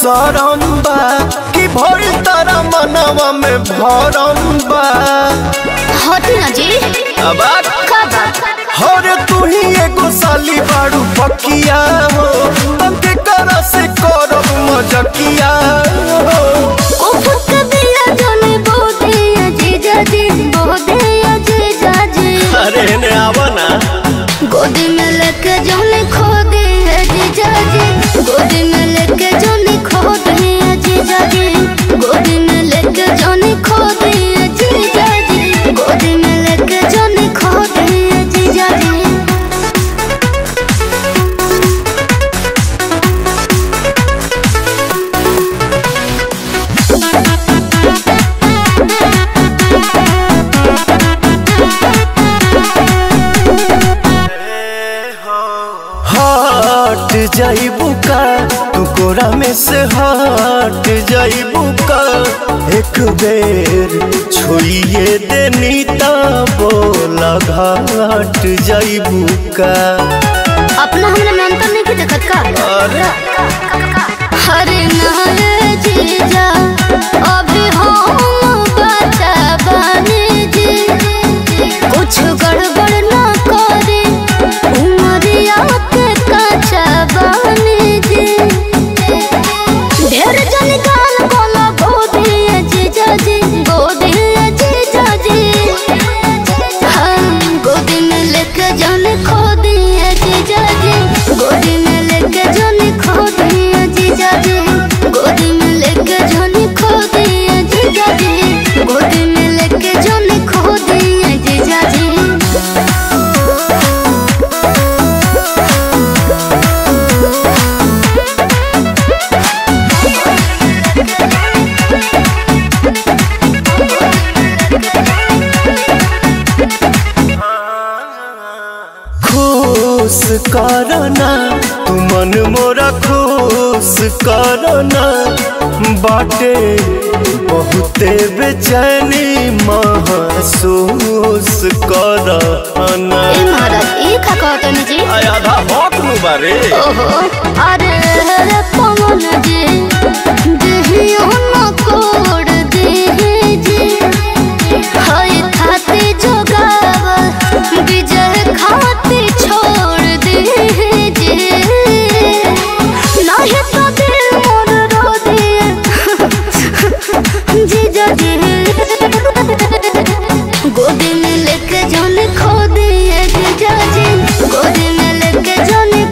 शरम बा कि भइल तारा मनवा में भरम बा हटी ना जी अब का बात हरे तू ही एगो साली बाड़ू पकिया हो तंके करा से करब मजकिया हो उफक दिया जोने बोधे अजीजा जी बोधे अजीजा जी अरे ने आवा ना गोदी में लेके जोने खो दे अजीजा जी गोदी में लेके जोने खो दे अजीजा जी गोदी में लेके जोने खो दे अजीजा जी गोदी में लेके जोने खो दे अजीजा जी हट जाइबू का तू कोरा में से हट जाइबू का एक बेर छुइए देनी ता बोला घाट जाइबू का अपना हमरा में अंतर नहीं की देखत का अरे हरे नारे जीजा अभी हम बचा बने जी कुछ गड़बड़ ना करे उमरिया के कचा बने जी ढेर जन गाल कोला गोदी जीजा जी गोदी जीजा जी हम गोदी में लेके जाने खो दिए जीजा जी गोदी में लेके जाने खो दिए जीजा जी गोदी में लेके जाने खो दिए जीजा जी गोदी में लेके जाने खो दिए जीजा जी खुश करना तू मन मोरा खुश करना बाटे बहुते बेचैनी महसूस करना ए महाराज ई का कहतनी जी आधा हक नु बारे ओहो अरे रे पवन जी देहियो न कोड देहि जी हाय खाते जोगाव विजय खाते छोड़ देहि जी नाही तो दिल मोर रो दिए जीजा जी गोदी में लेके जाने खो दिए जीजा जी गोदी में लेके जाने